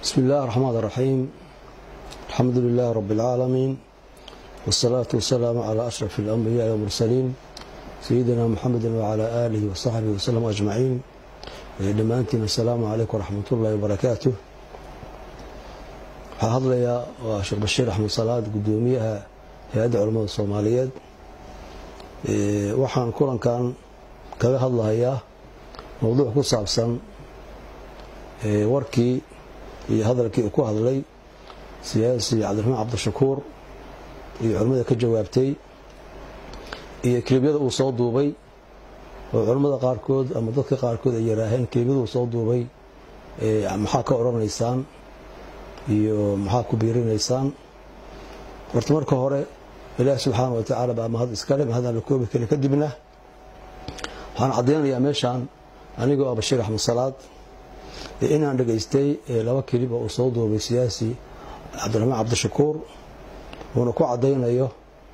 بسم الله الرحمن الرحيم الحمد لله رب العالمين والصلاة والسلام على أشرف الأنبياء والمرسلين سيدنا محمد وعلى آله وصحبه وسلم أجمعين dhammaantiin asalaamu calaykum waraxmat ullahi wabarakaatu waxaa hadlayaa waa sheekh bashiir axmed salaad guddoomiyaha hay-adda culamada soomaaliyeed waxaan kulankan kaga hadlahayaa mowduuc ku saabsan warkii iyo hadalkii uu ku hadlay siyaasi cabdiraxmaan cabdishakuur iyo culimmada ka jawaabtay iyo kilibyada uu soo duubay oo culammada qaarkood ama dadka qaarkood ay yaraaheen kelimaduu soo duubay maxaa ka odhanaysaan iyo maxaa ku biirinaysaan horta marka hore ilaahi subxaana wa tacaala baa mahad iskale mahadaan la koobi karin kadibna waxaan caddaynayaa meeshaan anigoo ah bashiir axmed salaad inaan dhegaystay laba keliba uu soo duubay siyaasi cabdiraxmaan cabdishakuur uuna ku caddaynayo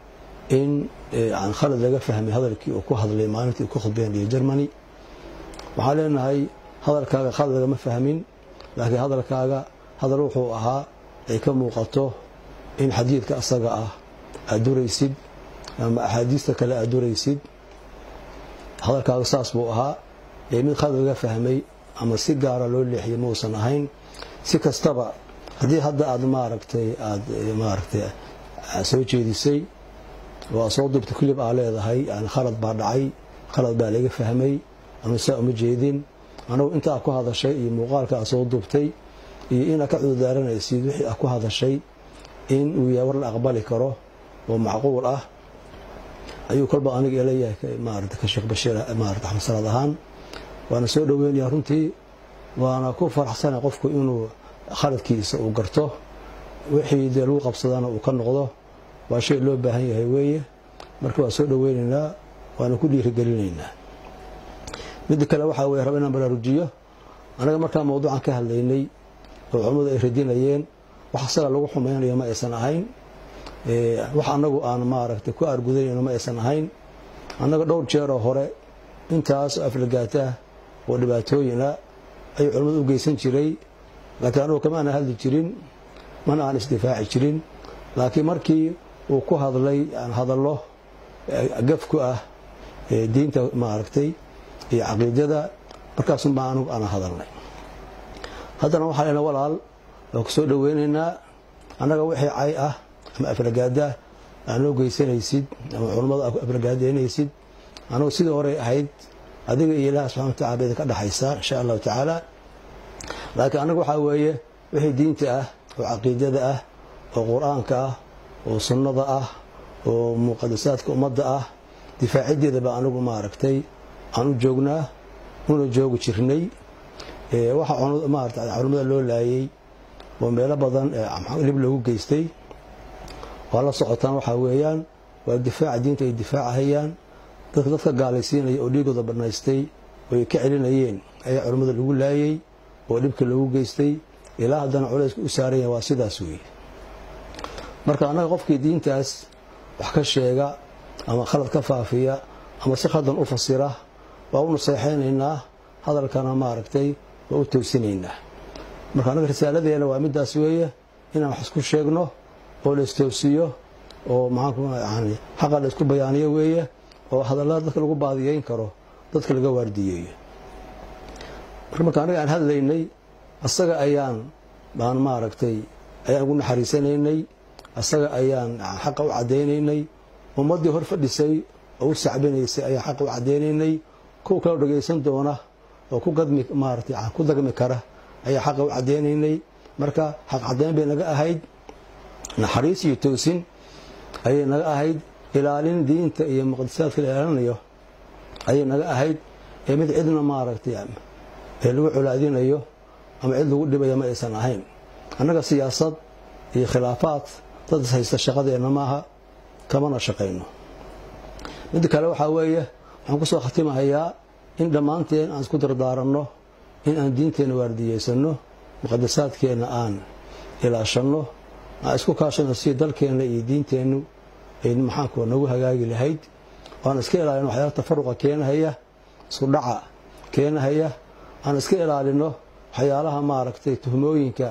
in aan khalad laga fahmay hadalkii uu ku hadlay maalintii uu ku khudbeynayay germany waxaan leenahay hadalkaaga khalad lagama fahmin laakiin hadalkaaga hadal wuxuu ahaa ay ka muuqato in xadiidka asaga ah aad duraysid ama axaadiista kale aad duraysid hadalkaaga saas buu ahaa mid khalad laga fahmay ama si gaara loo leexiyay mausan ahayn si kastaba haddii hadda aad maaragtay aad maaragtay soo jeedisay waa soo dubta kulib aa leedahay yani khalad baa dhacay khalad baa laga fahmay ama saa uma jeedin anagu intaa ku hadashay iyo muuqaalka aa soo dubtay iyo inaad ka cudurdaaranaysid wixii aa ku hadashay in uu yahay war la aqbali karo oo macquul ah ayuu kolba aniga ilayahay maarata ka sheekh bashiir maarata axmed salaad ahaan waana soo dhoweynayaa runtii waana ku faraxsana qofku inuu khaladkiisa uu garto wixii dee lagu qabsadana uu ka noqdo waa shay loo baahan yahay weeye marka waa soo dhoweynaynaa waana ku dhiirigelinaynaa midda kale waxaa weye raba inaan baraarujiyo anaga markaa mawduucan ka hadlaynay oo culammadu ay radinayeen wax asaga lagu xumaynayo ma aysan ahayn wax anagu aan maaragtay ku aargudanayno ma aysan ahayn annaga dhowr jeeroo hore intaas aflagaataah oo dhibaatooyina ayuu culammadu u geysan jiray laakiin anugu kama aanan hadli jirin mana aan isdifaaci jirin laakiin markii uu ku hadlay hadallo gaf ku ah diinta maaragtay iyo caqiidada markaasun baa anugu ana hadalnay haddana waxaa lena walaal waa ku soo dhoweynaynaa annaga wixii cay ah ama aflagaada aan loo geysanaysid ama culammada aflagaadeynaysid anugu sidii horey ahayd adiga iyo ilaah subxana watacala ba idinka dhexaysaa insha allahu tacaala laakiin annaga waxaa weeye wixii diinta ah oo caqiidada ah oo qur-aanka ah oo sunnada ah oo muqadasaadka ummadda ah difaaciddeeda baa anigu maaragtay aan u joognaa una joogi jirnay waxa maarata culimmada loo laayay oo meelo badan lib loogu geystay waa la socotaan waxaa weeyaan waa difaaca diinta ay difaacahayaan dadka dadka gaalaysiinaya oo dhiigooda banaystay oo ay ka celinayeen ayaa culimmada lagu laayay oo dhibka loogu geystay ilaa haddana culayska u saaran yahay waa sidaas weeye marka annaga qofkii diintaas wax ka sheega ama khalad ka faafiya ama si khaldan u fasira waa u naseexaynaynaa hadalkana maaragtay waa u toosinaynaa marka annaga risaaladeena waa midaas weeye inaan wax isku sheegno oo la istoosiyo oo maxaanku xaqa la isku bayaaniyo weeye oo hadallada dadka lagu baadiyeyn karo dadka laga waardiyeeyo marka marka annaga aan hadlaynay asaga ayaan baan maaragtay ayaan ugu naxariisanaynay asaga ayaan xaqa u caddaynaynay ummaddii hor fadhisay oo u sacbinaysay ayaan xaqa u caddaynaynay kuwa kaloo dhagaysan doona oo ku gadmi maaratay ku dagmi kara ayaa xaqa u caddaynaynay marka xaq caddayn bay naga ahayd naxariis iyo toosin ayay naga ahayd ilaalin diinta iyo muqadasaadka la ilaalinayo ayay naga ahayd ee mid cidna maaragtay ee lagu colaadinayo ama cid lagu dhibaya ma aysan ahayn annaga siyaasad iyo khilaafaad dad is haysta shaqadeenna maaha kamana shaqayno midda kale waxaa weeye waxaan kusoo khatimahayaa in dhammaanteen aan isku dardaaranno in aan diinteenna waardiyeysano muqadasaadkeenna aan ilaashanno aan isku kaashano si dalkeenna iyo diinteennu ay maxaanku nagu hagaagi lahayd aan iska ilaalino waxyaala tafaruqa keenahaya isku dhaca keenahaya aan iska ilaalino waxyaalaha maaragtay tuhmooyinka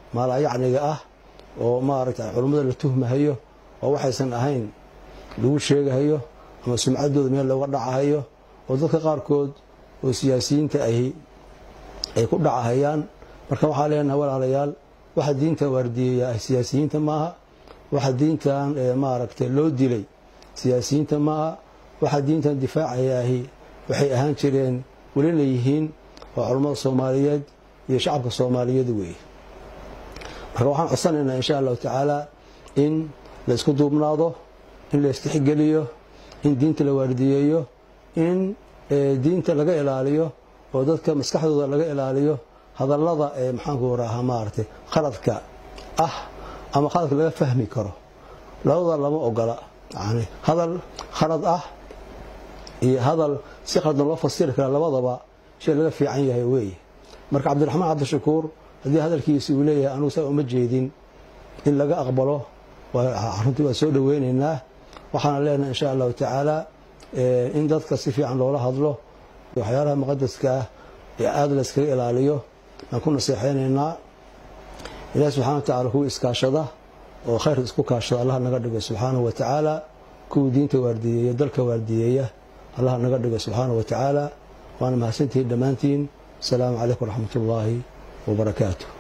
maalayacniga ah oo maaragta culummada la tuhmahayo oo waxaysan ahayn lagu sheegahayo ama sumcaddooda meel looga dhacahayo oo dadka qaarkood oo siyaasiyiinta ahi ay ku dhacahayaan marka waxaa leenahay walaalayaal waxa diinta waardiyeeya ah siyaasiyiinta maaha waxa diintan maaragtay loo dilay siyaasiyiinta maaha waxa diintan difaacaya ahi waxay ahaan jireen welina yihiin waa culummada soomaaliyeed iyo shacabka soomaaliyeed weeye marka waxaan codsanaynaa insha allahu tacaala in la isku duubnaado in la istixgeliyo in diinta la waardiyeeyo in diinta laga ilaaliyo oo dadka maskaxdooda laga ilaaliyo hadallada ee maxaanku rahaa maaragtay khaladka ah ama khaladka laga fahmi karo labada lama ogola yani hadal khalad ah iyo hadal si khaldan loo fasiri kara labadaba shay laga fiican yahay weeye marka cabdiraxmaan cabdishakuur haddii hadalkiisi uu leeyahay anugu saa uma jeedin in laga aqbalo runtii waa soo dhoweynaynaa waxaana leenahay insha allahu tacaala in dadka si fiican loola hadlo waxyaalaha muqadaska ah ee aada la iskaga ilaaliyo aan ku naseexaynaynaa ilahi subxana wa tacala kuwa iskaashada oo khayrka isku kaashada allah naga dhigo subxaanahu wa tacaala kuwii diinta waardiyeeya dalka waardiyeeya allah naga dhigo subxaanahu wa tacaala waana mahadsantihiin dhammaantiin asalaamu calaykum waraxmat ullaahi wabarakaatu